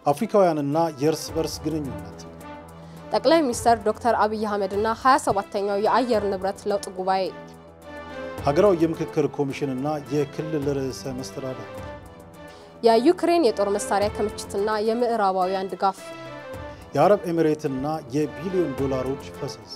አፍሪካውያንና የእርስ በርስ ግንኙነት ጠቅላይ ሚኒስትር ዶክተር አብይ አህመድና 27ተኛው የአየር ንብረት ለውጥ ጉባኤ ሀገራዊ የምክክር ኮሚሽንና የክልል ርዕሰ መስተዳደር የዩክሬን የጦር መሳሪያ ክምችትና የምዕራባውያን ድጋፍ የአረብ ኤሚሬትና የቢሊዮን ዶላሮች ፈሰስ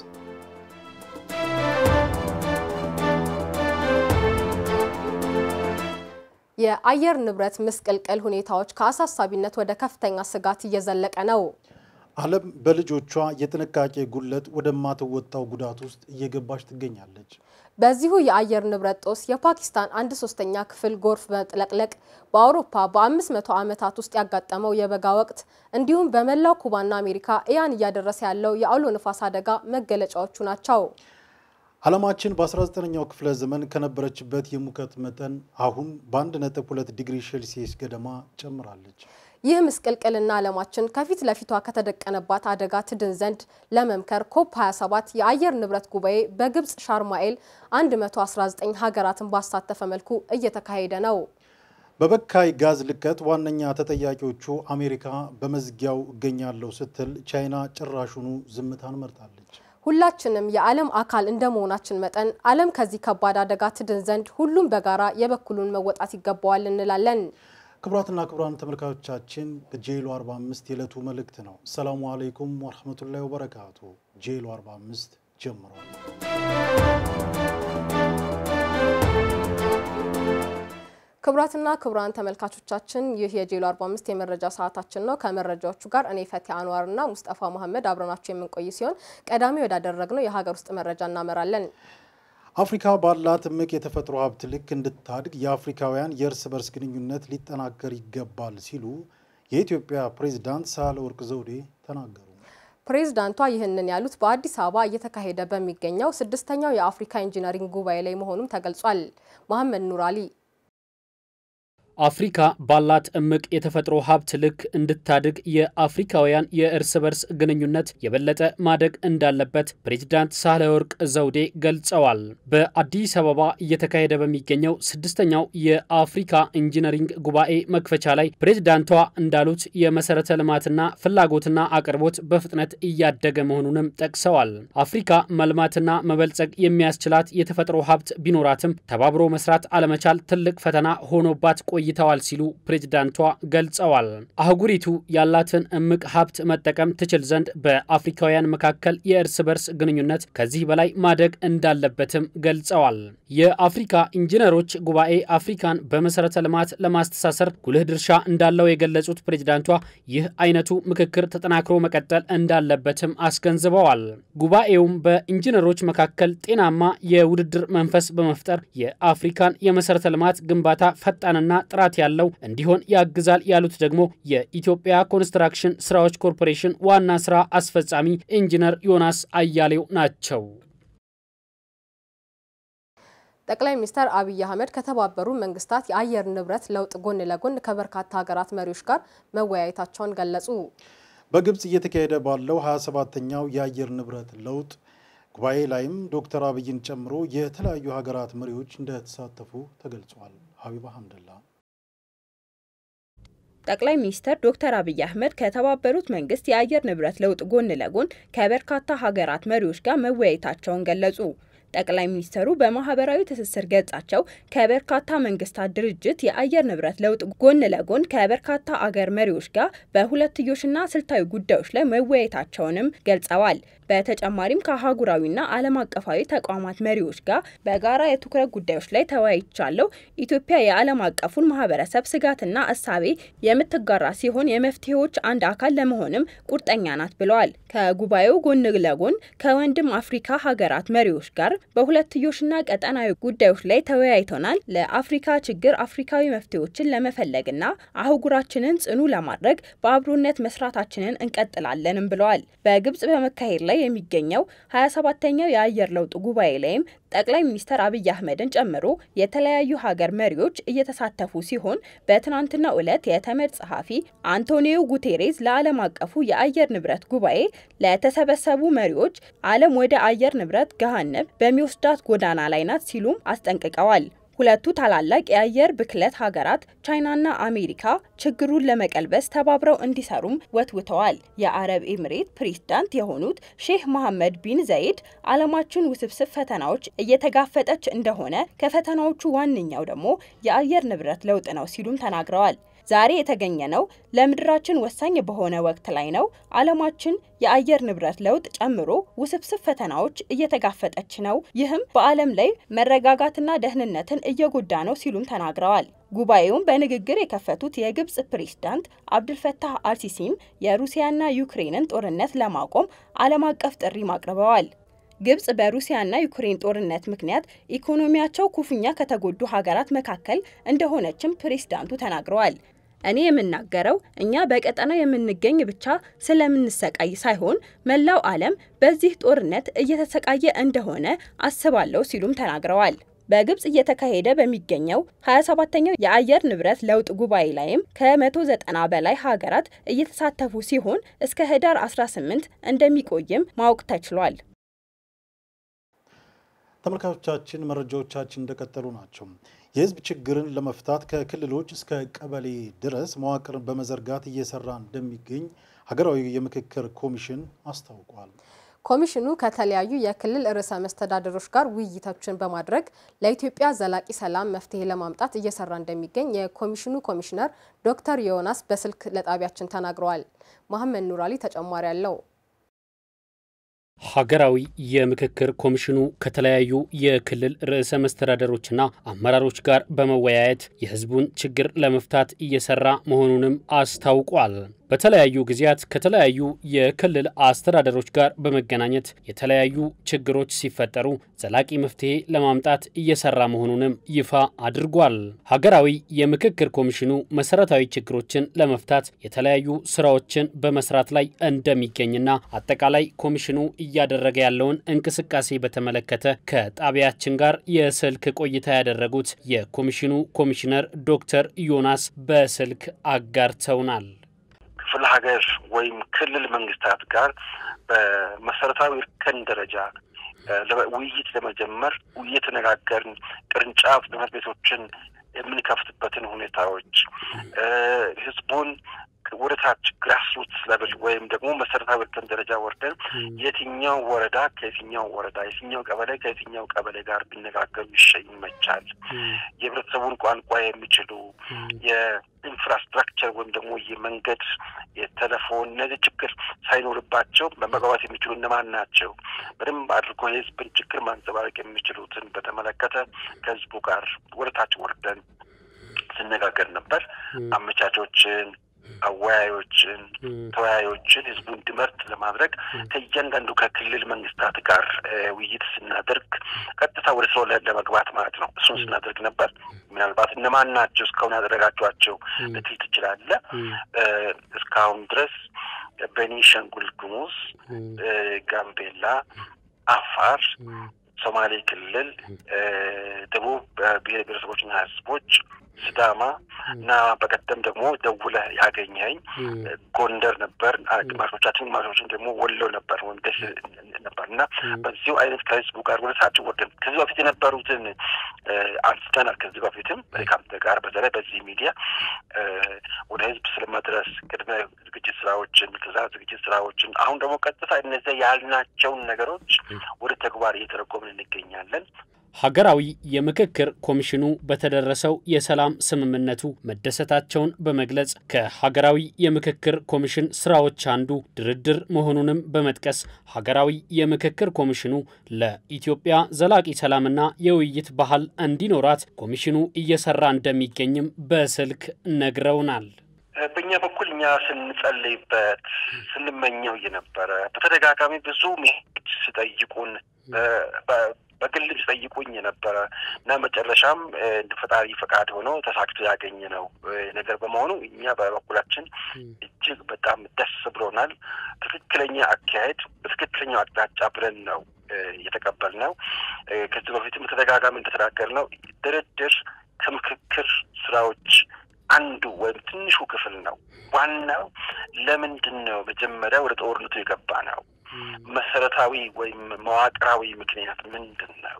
የአየር ንብረት ምስቅልቅል ሁኔታዎች ከአሳሳቢነት ወደ ከፍተኛ ስጋት እየዘለቀ ነው። ዓለም በልጆቿ የጥንቃቄ ጉድለት ወደማትወጣው ጉዳት ውስጥ እየገባች ትገኛለች። በዚሁ የአየር ንብረት ጦስ የፓኪስታን አንድ ሶስተኛ ክፍል ጎርፍ መጥለቅለቅ በአውሮፓ በ500 ዓመታት ውስጥ ያጋጠመው የበጋ ወቅት እንዲሁም በመላው ኩባና አሜሪካ ኢያን እያደረሰ ያለው የአውሎ ንፋስ አደጋ መገለጫዎቹ ናቸው። ዓለማችን በ19ኛው ክፍለ ዘመን ከነበረችበት የሙቀት መጠን አሁን በ1.2 ዲግሪ ሴልሲየስ ገደማ ጨምራለች። ይህ ምስቅልቅልና ዓለማችን ከፊት ለፊቷ ከተደቀነባት አደጋ ትድን ዘንድ ለመምከር ኮፕ 27 የአየር ንብረት ጉባኤ በግብፅ ሻርማኤል 119 ሀገራትን ባሳተፈ መልኩ እየተካሄደ ነው። በበካይ ጋዝ ልቀት ዋነኛ ተጠያቂዎቹ አሜሪካ በመዝጊያው እገኛለሁ ስትል፣ ቻይና ጭራሹኑ ዝምታን መርጣለች። ሁላችንም የዓለም አካል እንደመሆናችን መጠን ዓለም ከዚህ ከባድ አደጋ ትድን ዘንድ ሁሉም በጋራ የበኩሉን መወጣት ይገባዋል እንላለን። ክቡራትና ክቡራን ተመልካቾቻችን ጄሎ 45 የዕለቱ መልእክት ነው። ሰላሙ አለይኩም ወረህመቱላሂ ወበረካቱ። ጄሎ 45 ጀምሯል። ክቡራትና ክቡራን ተመልካቾቻችን ይህ የጄሎ 45 የመረጃ ሰዓታችን ነው። ከመረጃዎቹ ጋር እኔ ፈቲ አንዋርና ሙስጠፋ መሐመድ አብረናቸው የምንቆይ ሲሆን ቀዳሚ ወዳደረግነው የሀገር ውስጥ መረጃ እናመራለን። አፍሪካ ባላት እምቅ የተፈጥሮ ሀብት ልክ እንድታድግ የአፍሪካውያን የእርስ በርስ ግንኙነት ሊጠናከር ይገባል ሲሉ የኢትዮጵያ ፕሬዝዳንት ሳህለወርቅ ዘውዴ ተናገሩ። ፕሬዝዳንቷ ይህንን ያሉት በአዲስ አበባ እየተካሄደ በሚገኘው ስድስተኛው የአፍሪካ ኢንጂነሪንግ ጉባኤ ላይ መሆኑም ተገልጿል። መሐመድ ኑር አሊ አፍሪካ ባላት እምቅ የተፈጥሮ ሀብት ልክ እንድታድግ የአፍሪካውያን የእርስ በርስ ግንኙነት የበለጠ ማደግ እንዳለበት ፕሬዚዳንት ሳህለወርቅ ዘውዴ ገልጸዋል። በአዲስ አበባ እየተካሄደ በሚገኘው ስድስተኛው የአፍሪካ ኢንጂነሪንግ ጉባኤ መክፈቻ ላይ ፕሬዚዳንቷ እንዳሉት የመሰረተ ልማትና ፍላጎትና አቅርቦት በፍጥነት እያደገ መሆኑንም ጠቅሰዋል። አፍሪካ መልማትና መበልጸግ የሚያስችላት የተፈጥሮ ሀብት ቢኖራትም ተባብሮ መስራት አለመቻል ትልቅ ፈተና ሆኖባት ቆይ ተወያይተዋል ሲሉ ፕሬዝዳንቷ ገልጸዋል። አህጉሪቱ ያላትን እምቅ ሀብት መጠቀም ትችል ዘንድ በአፍሪካውያን መካከል የእርስ በርስ ግንኙነት ከዚህ በላይ ማደግ እንዳለበትም ገልጸዋል። የአፍሪካ ኢንጂነሮች ጉባኤ አፍሪካን በመሰረተ ልማት ለማስተሳሰር ጉልህ ድርሻ እንዳለው የገለጹት ፕሬዝዳንቷ ይህ አይነቱ ምክክር ተጠናክሮ መቀጠል እንዳለበትም አስገንዝበዋል። ጉባኤውም በኢንጂነሮች መካከል ጤናማ የውድድር መንፈስ በመፍጠር የአፍሪካን የመሰረተ ልማት ግንባታ ፈጣንና ጥራት ያለው እንዲሆን ያግዛል ያሉት ደግሞ የኢትዮጵያ ኮንስትራክሽን ስራዎች ኮርፖሬሽን ዋና ስራ አስፈጻሚ ኢንጂነር ዮናስ አያሌው ናቸው። ጠቅላይ ሚኒስትር አብይ አህመድ ከተባበሩ መንግስታት የአየር ንብረት ለውጥ ጎን ለጎን ከበርካታ ሀገራት መሪዎች ጋር መወያየታቸውን ገለጹ። በግብፅ እየተካሄደ ባለው 27ተኛው የአየር ንብረት ለውጥ ጉባኤ ላይም ዶክተር አብይን ጨምሮ የተለያዩ ሀገራት መሪዎች እንደተሳተፉ ተገልጿል። ሀቢባ ሀምደላ ጠቅላይ ሚኒስትር ዶክተር አብይ አህመድ ከተባበሩት መንግስት የአየር ንብረት ለውጥ ጎን ለጎን ከበርካታ ሀገራት መሪዎች ጋር መወያየታቸውን ገለጹ። ጠቅላይ ሚኒስትሩ በማህበራዊ ትስስር ገጻቸው ከበርካታ መንግስታት ድርጅት የአየር ንብረት ለውጥ ጎን ለጎን ከበርካታ አገር መሪዎች ጋር በሁለትዮሽና ስልታዊ ጉዳዮች ላይ መወያየታቸውንም ገልጸዋል። በተጨማሪም ከአህጉራዊና ዓለም አቀፋዊ ተቋማት መሪዎች ጋር በጋራ የትኩረት ጉዳዮች ላይ ተወያይቻለሁ። ኢትዮጵያ የዓለም አቀፉን ማህበረሰብ ስጋትና እሳቤ የምትጋራ ሲሆን የመፍትሄዎች አንድ አካል ለመሆንም ቁርጠኛ ናት ብለዋል። ከጉባኤው ጎን ለጎን ከወንድም አፍሪካ ሀገራት መሪዎች ጋር በሁለትዮሽና ቀጠናዊ ጉዳዮች ላይ ተወያይተናል። ለአፍሪካ ችግር አፍሪካዊ መፍትሄዎችን ለመፈለግና አህጉራችንን ጽኑ ለማድረግ በአብሮነት መስራታችንን እንቀጥላለንም ብለዋል። በግብጽ በመካሄድ ላይ የሚገኘው 27ተኛው የአየር ለውጥ ጉባኤ ላይም ጠቅላይ ሚኒስትር አብይ አህመድን ጨምሮ የተለያዩ ሀገር መሪዎች እየተሳተፉ ሲሆን በትናንትናው ዕለት የተመድ ጸሐፊ አንቶኒዮ ጉቴሬዝ ለዓለም አቀፉ የአየር ንብረት ጉባኤ ለተሰበሰቡ መሪዎች ዓለም ወደ አየር ንብረት ገሃነብ በሚወስዳት ጎዳና ላይ ናት ሲሉም አስጠንቅቀዋል። ሁለቱ ታላላቅ የአየር ብክለት ሀገራት ቻይናና አሜሪካ ችግሩን ለመቀልበስ ተባብረው እንዲሰሩም ወትውተዋል። የአረብ ኤምሬት ፕሬዝዳንት የሆኑት ሼህ መሐመድ ቢን ዘይድ ዓለማችን ውስብስብ ፈተናዎች እየተጋፈጠች እንደሆነ ከፈተናዎቹ ዋነኛው ደግሞ የአየር ንብረት ለውጥ ነው ሲሉም ተናግረዋል። ዛሬ የተገኘ ነው ለምድራችን ወሳኝ በሆነ ወቅት ላይ ነው። ዓለማችን የአየር ንብረት ለውጥ ጨምሮ ውስብስብ ፈተናዎች እየተጋፈጠች ነው። ይህም በዓለም ላይ መረጋጋትና ደህንነትን እየጎዳ ነው ሲሉም ተናግረዋል። ጉባኤውን በንግግር የከፈቱት የግብጽ ፕሬዝዳንት አብዱልፈታህ አልሲሲም የሩሲያና ዩክሬንን ጦርነት ለማቆም ዓለም አቀፍ ጥሪም አቅርበዋል። ግብጽ በሩሲያና ዩክሬን ጦርነት ምክንያት ኢኮኖሚያቸው ኩፍኛ ከተጎዱ ሀገራት መካከል እንደሆነችም ፕሬዝዳንቱ ተናግረዋል። እኔ የምናገረው እኛ በቀጠናው የምንገኝ ብቻ ስለምንሰቃይ ሳይሆን መላው ዓለም በዚህ ጦርነት እየተሰቃየ እንደሆነ አስባለሁ ሲሉም ተናግረዋል። በግብጽ እየተካሄደ በሚገኘው 27ተኛው የአየር ንብረት ለውጥ ጉባኤ ላይም ከ190 በላይ ሀገራት እየተሳተፉ ሲሆን እስከ ህዳር 18 እንደሚቆይም ማወቅ ተችሏል። ተመልካቾቻችን መረጃዎቻችን እንደቀጠሉ ናቸው። የህዝብ ችግርን ለመፍታት ከክልሎች እስከ ቀበሌ ድረስ መዋቅርን በመዘርጋት እየሰራ እንደሚገኝ ሀገራዊ የምክክር ኮሚሽን አስታውቋል። ኮሚሽኑ ከተለያዩ የክልል ርዕሰ መስተዳደሮች ጋር ውይይቶችን በማድረግ ለኢትዮጵያ ዘላቂ ሰላም መፍትሄ ለማምጣት እየሰራ እንደሚገኝ የኮሚሽኑ ኮሚሽነር ዶክተር ዮናስ በስልክ ለጣቢያችን ተናግረዋል። መሐመድ ኑራሊ ተጨማሪ አለው። ሀገራዊ የምክክር ኮሚሽኑ ከተለያዩ የክልል ርዕሰ መስተዳደሮችና አመራሮች ጋር በመወያየት የህዝቡን ችግር ለመፍታት እየሰራ መሆኑንም አስታውቋል። በተለያዩ ጊዜያት ከተለያዩ የክልል አስተዳደሮች ጋር በመገናኘት የተለያዩ ችግሮች ሲፈጠሩ ዘላቂ መፍትሄ ለማምጣት እየሰራ መሆኑንም ይፋ አድርጓል። ሀገራዊ የምክክር ኮሚሽኑ መሰረታዊ ችግሮችን ለመፍታት የተለያዩ ስራዎችን በመስራት ላይ እንደሚገኝና አጠቃላይ ኮሚሽኑ እያደረገ ያለውን እንቅስቃሴ በተመለከተ ከጣቢያችን ጋር የስልክ ቆይታ ያደረጉት የኮሚሽኑ ኮሚሽነር ዶክተር ዮናስ በስልክ አጋርተውናል። ክፍለ ሀገር ወይም ክልል መንግስታት ጋር በመሰረታዊ እርከን ደረጃ ውይይት ለመጀመር እየተነጋገርን ቅርንጫፍ ጽሕፈት ቤቶችን የምንከፍትበትን ሁኔታዎች ህዝቡን ወደ ታች ግራስሩትስ ለብል ወይም ደግሞ መሰረታዊ እርከን ደረጃ ወርደን የትኛው ወረዳ ከየትኛው ወረዳ የትኛው ቀበሌ ከየትኛው ቀበሌ ጋር ቢነጋገሩ ይመቻል። የህብረተሰቡን ቋንቋ የሚችሉ የኢንፍራስትራክቸር ወይም ደግሞ የመንገድ፣ የቴሌፎን እነዚህ ችግር ሳይኖርባቸው መግባባት የሚችሉ እነማን ናቸው? በደንብ አድርጎ የህዝብን ችግር ማንጸባረቅ የሚችሉትን በተመለከተ ከህዝቡ ጋር ወደ ታች ወርደን ስነጋገር ነበር። አመቻቾችን አወያዮችን፣ ተወያዮችን ህዝቡ እንዲመርጥ ለማድረግ ከእያንዳንዱ ከክልል መንግስታት ጋር ውይይት ስናደርግ ቀጥታ ወደ ስራው ለመግባት ማለት ነው። እሱን ስናደርግ ነበር። ምናልባት እነማን ናቸው እስካሁን ያደረጋቸዋቸው ልትል ትችላለህ። እስካሁን ድረስ ቤኒሻንጉል ጉሙዝ፣ ጋምቤላ፣ አፋር፣ ሶማሌ ክልል፣ ደቡብ ብሔር ብሔረሰቦችና ህዝቦች ስዳማ እና በቀደም ደግሞ ደውለህ ያገኘኝ ጎንደር ነበር። ግማሾቻችን ግማሾችን ደግሞ ወሎ ነበር ወይም ደስ ነበር እና በዚሁ አይነት ከህዝቡ ጋር ወደ ታች ወርደን ከዚህ በፊት የነበሩትን አንስተናል። ከዚህ በፊትም ከአንተ ጋር በተለይ በዚህ ሚዲያ ወደ ህዝብ ስለመድረስ ቅድመ ዝግጅት ስራዎችን፣ ከዛ ዝግጅት ስራዎችን አሁን ደግሞ ቀጥታ እነዚያ ያልናቸውን ነገሮች ወደ ተግባር እየተረጎምን እንገኛለን። ሀገራዊ የምክክር ኮሚሽኑ በተደረሰው የሰላም ስምምነቱ መደሰታቸውን በመግለጽ ከሀገራዊ የምክክር ኮሚሽን ስራዎች አንዱ ድርድር መሆኑንም በመጥቀስ ሀገራዊ የምክክር ኮሚሽኑ ለኢትዮጵያ ዘላቂ ሰላምና የውይይት ባህል እንዲኖራት ኮሚሽኑ እየሰራ እንደሚገኝም በስልክ ነግረውናል። በእኛ በኩል እኛ ስንጸልይበት ስንመኘው የነበረ በተደጋጋሚ ብዙ ሚሄድ ሲጠይቁን በግል ሲጠይቁኝ የነበረ እና መጨረሻም እንደ ፈጣሪ ፈቃድ ሆኖ ተሳክቶ ያገኘ ነው ነገር በመሆኑ እኛ በበኩላችን እጅግ በጣም ደስ ብሎናል። ትክክለኛ አካሄድ በትክክለኛው አቅጣጫ ብለን ነው የተቀበልነው። ከዚህ በፊትም በተደጋጋሚ እንደተናገርነው ድርድር ከምክክር ስራዎች አንዱ ወይም ትንሹ ክፍል ነው። ዋናው ለምንድን ነው መጀመሪያ ወደ ጦርነቱ የገባ ነው? መሰረታዊ ወይም መዋቅራዊ ምክንያት ምንድን ነው?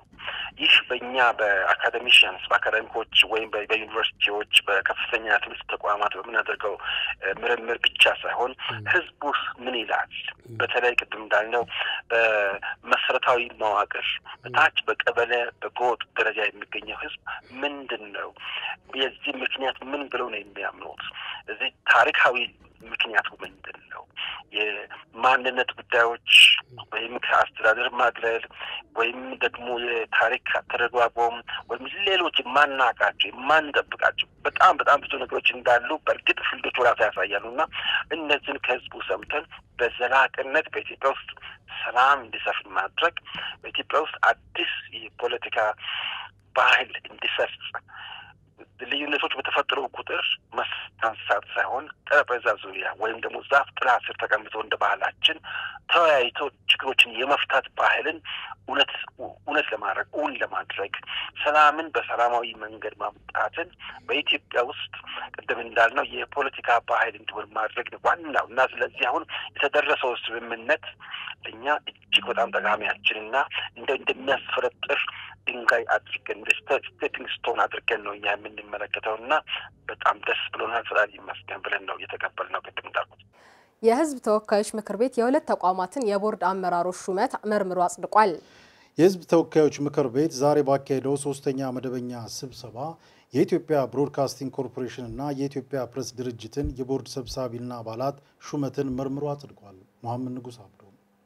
ይህ በእኛ በአካደሚሽንስ በአካዳሚኮች ወይም በዩኒቨርሲቲዎች በከፍተኛ ትምህርት ተቋማት በምናደርገው ምርምር ብቻ ሳይሆን ህዝቡስ ምን ይላል? በተለይ ቅድም እንዳልነው በመሰረታዊ መዋቅር በታች በቀበሌ በጎጥ ደረጃ የሚገኘው ህዝብ ምንድን ነው? የዚህ ምክንያት ምን ብለው ነው የሚያምኑት? እዚህ ታሪካዊ ምክንያቱ ምንድን ነው? የማንነት ጉዳዮች ወይም ከአስተዳደር ማግለል ወይም ደግሞ የታሪክ አተረጓጎም ወይም ሌሎች የማናቃቸው የማንጠብቃቸው በጣም በጣም ብዙ ነገሮች እንዳሉ በእርግጥ ፍልዶቹ ራሱ ያሳያሉ እና እነዚህን ከህዝቡ ሰምተን በዘላቅነት በኢትዮጵያ ውስጥ ሰላም እንዲሰፍን ማድረግ በኢትዮጵያ ውስጥ አዲስ የፖለቲካ ባህል እንዲሰርጽ ልዩነቶች በተፈጠሩ ቁጥር ማንሳት ሳይሆን ጠረጴዛ ዙሪያ ወይም ደግሞ ዛፍ ጥላ ስር ተቀምጦ እንደ ባህላችን ተወያይቶ ችግሮችን የመፍታት ባህልን እውነት እውነት ለማድረግ እውን ለማድረግ ሰላምን በሰላማዊ መንገድ ማምጣትን በኢትዮጵያ ውስጥ ቅድም እንዳልነው የፖለቲካ ባህል እንዲሆን ማድረግ ዋናው እና ስለዚህ አሁን የተደረሰው ስምምነት ለእኛ እጅግ በጣም ጠቃሚያችንና እንደ እንደሚያስፈረጥር ድንጋይ አድርገን ስቴፒንግ ስቶን አድርገን ነው እኛ የምንመለከተው እና በጣም ደስ ብሎናል። ፈጣሪ ይመስገን ብለን ነው እየተቀበልነው። ቅድም እንዳልኩት የሕዝብ ተወካዮች ምክር ቤት የሁለት ተቋማትን የቦርድ አመራሮች ሹመት መርምሮ አጽድቋል። የሕዝብ ተወካዮች ምክር ቤት ዛሬ ባካሄደው ሶስተኛ መደበኛ ስብሰባ የኢትዮጵያ ብሮድካስቲንግ ኮርፖሬሽን እና የኢትዮጵያ ፕሬስ ድርጅትን የቦርድ ሰብሳቢና አባላት ሹመትን መርምሮ አጽድቋል። መሐመድ ንጉስ አብዶ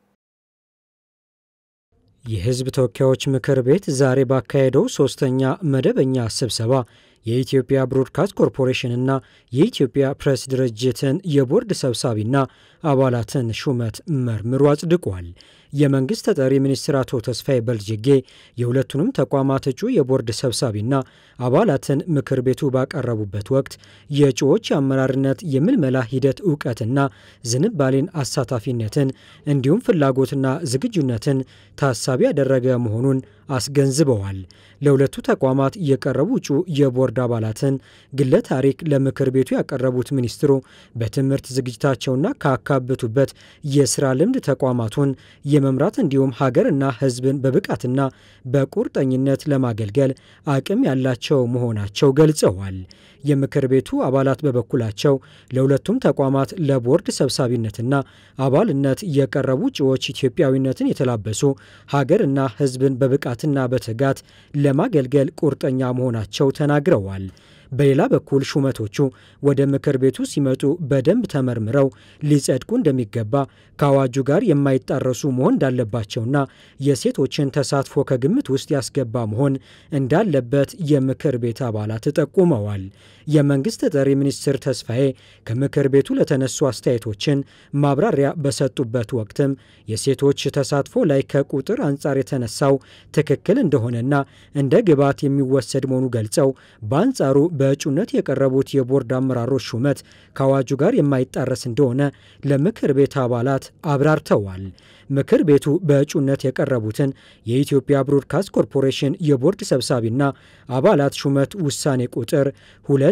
የሕዝብ ተወካዮች ምክር ቤት ዛሬ ባካሄደው ሶስተኛ መደበኛ ስብሰባ የኢትዮጵያ ብሮድካስት ኮርፖሬሽንና የኢትዮጵያ ፕሬስ ድርጅትን የቦርድ ሰብሳቢና አባላትን ሹመት መርምሮ አጽድቋል። የመንግሥት ተጠሪ ሚኒስትር አቶ ተስፋዬ በልጅጌ የሁለቱንም ተቋማት እጩ የቦርድ ሰብሳቢና አባላትን ምክር ቤቱ ባቀረቡበት ወቅት የእጩዎች የአመራርነት የምልመላ ሂደት እውቀትና ዝንባሌን፣ አሳታፊነትን እንዲሁም ፍላጎትና ዝግጁነትን ታሳቢ ያደረገ መሆኑን አስገንዝበዋል። ለሁለቱ ተቋማት የቀረቡ እጩ የቦርድ አባላትን ግለ ታሪክ ለምክር ቤቱ ያቀረቡት ሚኒስትሩ በትምህርት ዝግጅታቸውና ካካበቱበት የስራ ልምድ ተቋማቱን የመምራት እንዲሁም ሀገርና ሕዝብን በብቃትና በቁርጠኝነት ለማገልገል አቅም ያላቸው መሆናቸው ገልጸዋል። የምክር ቤቱ አባላት በበኩላቸው ለሁለቱም ተቋማት ለቦርድ ሰብሳቢነትና አባልነት የቀረቡ እጩዎች ኢትዮጵያዊነትን የተላበሱ ሀገርና ሕዝብን በብቃትና በትጋት ለማገልገል ቁርጠኛ መሆናቸው ተናግረዋል። በሌላ በኩል ሹመቶቹ ወደ ምክር ቤቱ ሲመጡ በደንብ ተመርምረው ሊጸድቁ እንደሚገባ ከአዋጁ ጋር የማይጣረሱ መሆን እንዳለባቸውና የሴቶችን ተሳትፎ ከግምት ውስጥ ያስገባ መሆን እንዳለበት የምክር ቤት አባላት ጠቁመዋል። የመንግሥት ተጠሪ ሚኒስትር ተስፋዬ ከምክር ቤቱ ለተነሱ አስተያየቶችን ማብራሪያ በሰጡበት ወቅትም የሴቶች ተሳትፎ ላይ ከቁጥር አንጻር የተነሳው ትክክል እንደሆነና እንደ ግብዓት የሚወሰድ መሆኑ ገልጸው በአንጻሩ በእጩነት የቀረቡት የቦርድ አመራሮች ሹመት ከአዋጁ ጋር የማይጣረስ እንደሆነ ለምክር ቤት አባላት አብራርተዋል። ምክር ቤቱ በእጩነት የቀረቡትን የኢትዮጵያ ብሮድካስት ኮርፖሬሽን የቦርድ ሰብሳቢና አባላት ሹመት ውሳኔ ቁጥር 2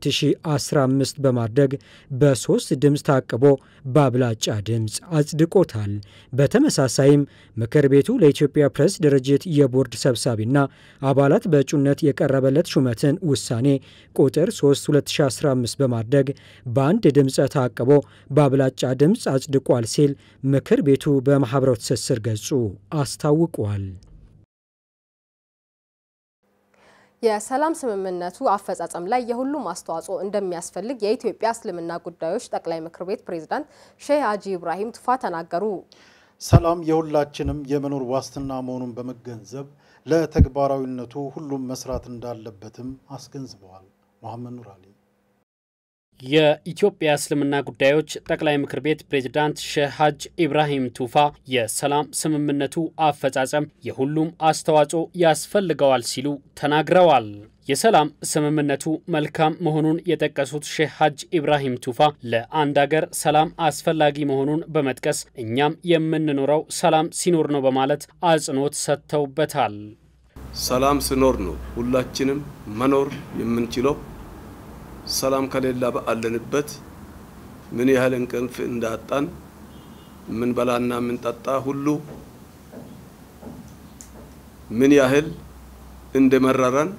2015 በማድረግ በሶስት ድምፅ ታቅቦ በአብላጫ ድምፅ አጽድቆታል። በተመሳሳይም ምክር ቤቱ ለኢትዮጵያ ፕሬስ ድርጅት የቦርድ ሰብሳቢና አባላት በእጩነት የቀረበለት ሹመትን ውሳኔ ቁጥር 3 2015 በማድረግ በአንድ ድምፀ ታቅቦ በአብላጫ ድምፅ አጽድቋል ሲል ምክር ቤቱ በማኅበራዊ ትስስር ገጹ አስታውቋል። የሰላም ስምምነቱ አፈጻጸም ላይ የሁሉም አስተዋጽኦ እንደሚያስፈልግ የኢትዮጵያ እስልምና ጉዳዮች ጠቅላይ ምክር ቤት ፕሬዝዳንት ሼህ ሀጂ ኢብራሂም ቱፋ ተናገሩ። ሰላም የሁላችንም የመኖር ዋስትና መሆኑን በመገንዘብ ለተግባራዊነቱ ሁሉም መስራት እንዳለበትም አስገንዝበዋል። መሐመድ ኑር አሊ የኢትዮጵያ እስልምና ጉዳዮች ጠቅላይ ምክር ቤት ፕሬዝዳንት ሼህ ሀጅ ኢብራሂም ቱፋ የሰላም ስምምነቱ አፈጻጸም የሁሉም አስተዋጽኦ ያስፈልገዋል ሲሉ ተናግረዋል። የሰላም ስምምነቱ መልካም መሆኑን የጠቀሱት ሼህ ሀጅ ኢብራሂም ቱፋ ለአንድ አገር ሰላም አስፈላጊ መሆኑን በመጥቀስ እኛም የምንኖረው ሰላም ሲኖር ነው በማለት አጽንኦት ሰጥተውበታል። ሰላም ሲኖር ነው ሁላችንም መኖር የምንችለው። ሰላም ከሌላ ባለንበት ምን ያህል እንቅልፍ እንዳጣን ምን በላና ምን ጠጣ ሁሉ ምን ያህል እንደመረረን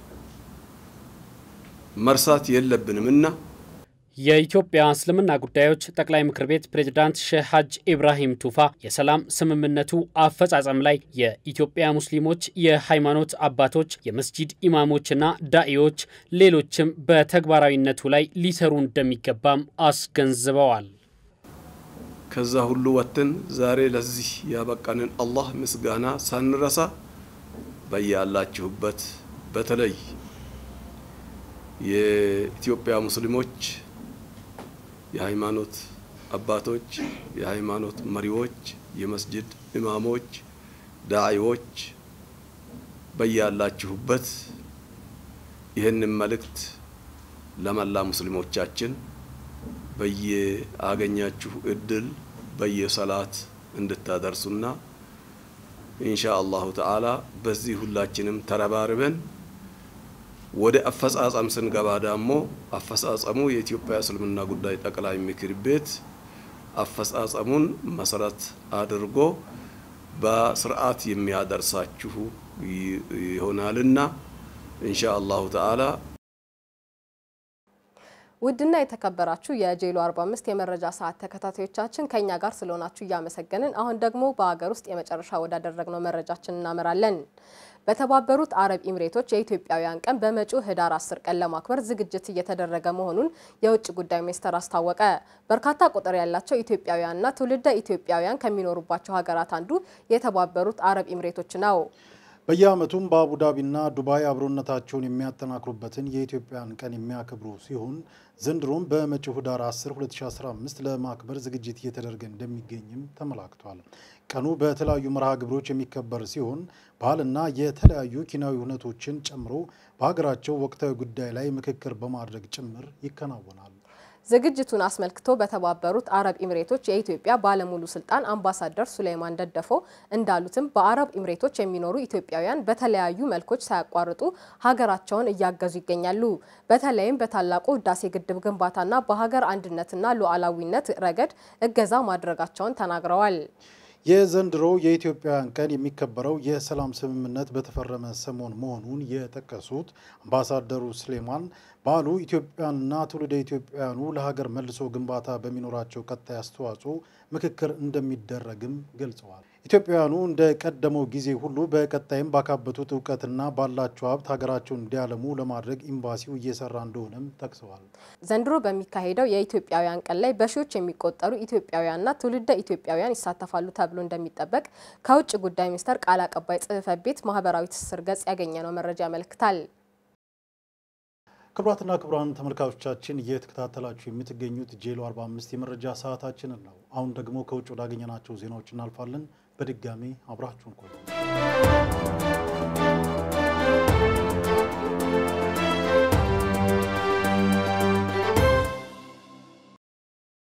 መርሳት የለብንም እና የኢትዮጵያ እስልምና ጉዳዮች ጠቅላይ ምክር ቤት ፕሬዝዳንት ሼህ ሀጅ ኢብራሂም ቱፋ የሰላም ስምምነቱ አፈጻጸም ላይ የኢትዮጵያ ሙስሊሞች፣ የሃይማኖት አባቶች፣ የመስጂድ ኢማሞችና ዳኢዎች፣ ሌሎችም በተግባራዊነቱ ላይ ሊሰሩ እንደሚገባም አስገንዝበዋል። ከዛ ሁሉ ወጥተን ዛሬ ለዚህ ያበቃንን አላህ ምስጋና ሳንረሳ በያላችሁበት በተለይ የኢትዮጵያ ሙስሊሞች የሃይማኖት አባቶች፣ የሃይማኖት መሪዎች፣ የመስጅድ ኢማሞች፣ ዳዒዎች በያላችሁበት ይህንን መልእክት ለመላ ሙስሊሞቻችን በየአገኛችሁ እድል በየሰላት እንድታደርሱና ኢንሻ አላሁ ተዓላ በዚህ ሁላችንም ተረባርበን ወደ አፈጻጸም ስንገባ ደግሞ አፈጻጸሙ የኢትዮጵያ እስልምና ጉዳይ ጠቅላይ ምክር ቤት አፈጻጸሙን መሰረት አድርጎ በስርዓት የሚያደርሳችሁ ይሆናልና ኢንሻ አላሁ ተዓላ ውድና የተከበራችሁ የጄሎ 45 የመረጃ ሰዓት ተከታታዮቻችን ከኛ ጋር ስለሆናችሁ እያመሰገንን አሁን ደግሞ በሀገር ውስጥ የመጨረሻ ወዳደረግነው መረጃችን እናመራለን። በተባበሩት አረብ ኢሚሬቶች የኢትዮጵያውያን ቀን በመጪው ህዳር 10 ቀን ለማክበር ዝግጅት እየተደረገ መሆኑን የውጭ ጉዳይ ሚኒስቴር አስታወቀ። በርካታ ቁጥር ያላቸው ኢትዮጵያውያንና ትውልደ ኢትዮጵያውያን ከሚኖሩባቸው ሀገራት አንዱ የተባበሩት አረብ ኢሚሬቶች ነው። በየዓመቱም በአቡዳቢና ዱባይ አብሮነታቸውን የሚያጠናክሩበትን የኢትዮጵያን ቀን የሚያከብሩ ሲሆን ዘንድሮም በመጪው ህዳር 10 2015 ለማክበር ዝግጅት እየተደረገ እንደሚገኝም ተመላክቷል። ቀኑ በተለያዩ መርሃ ግብሮች የሚከበር ሲሆን ባህልና የተለያዩ ኪናዊ ሁነቶችን ጨምሮ በሀገራቸው ወቅታዊ ጉዳይ ላይ ምክክር በማድረግ ጭምር ይከናወናል። ዝግጅቱን አስመልክቶ በተባበሩት አረብ ኢሚሬቶች የኢትዮጵያ ባለሙሉ ስልጣን አምባሳደር ሱሌይማን ደደፎ እንዳሉትም በአረብ ኢሚሬቶች የሚኖሩ ኢትዮጵያውያን በተለያዩ መልኮች ሳያቋርጡ ሀገራቸውን እያገዙ ይገኛሉ። በተለይም በታላቁ ህዳሴ ግድብ ግንባታና በሀገር አንድነትና ሉዓላዊነት ረገድ እገዛ ማድረጋቸውን ተናግረዋል። የዘንድሮ የኢትዮጵያውያን ቀን የሚከበረው የሰላም ስምምነት በተፈረመ ሰሞን መሆኑን የጠቀሱት አምባሳደሩ ስሌማን በዓሉ ኢትዮጵያንና ትውልደ ኢትዮጵያውያኑ ለሀገር መልሶ ግንባታ በሚኖራቸው ቀጣይ አስተዋጽኦ ምክክር እንደሚደረግም ገልጸዋል። ኢትዮጵያውያኑ እንደ ቀደመው ጊዜ ሁሉ በቀጣይም ባካበቱት እውቀትና ባላቸው ሀብት ሀገራቸውን እንዲያለሙ ለማድረግ ኤምባሲው እየሰራ እንደሆነም ጠቅሰዋል። ዘንድሮ በሚካሄደው የኢትዮጵያውያን ቀን ላይ በሺዎች የሚቆጠሩ ኢትዮጵያውያንና ትውልደ ኢትዮጵያውያን ይሳተፋሉ ተብሎ እንደሚጠበቅ ከውጭ ጉዳይ ሚኒስቴር ቃል አቀባይ ጽሕፈት ቤት ማህበራዊ ትስስር ገጽ ያገኘነው መረጃ ያመለክታል። ክቡራትና ክቡራን ተመልካቾቻችን እየተከታተላችሁ የምትገኙት ጄሎ 45 የመረጃ ሰዓታችንን ነው። አሁን ደግሞ ከውጭ ወዳገኘናቸው ዜናዎች እናልፋለን። በድጋሚ አብራችሁን ቆዩ።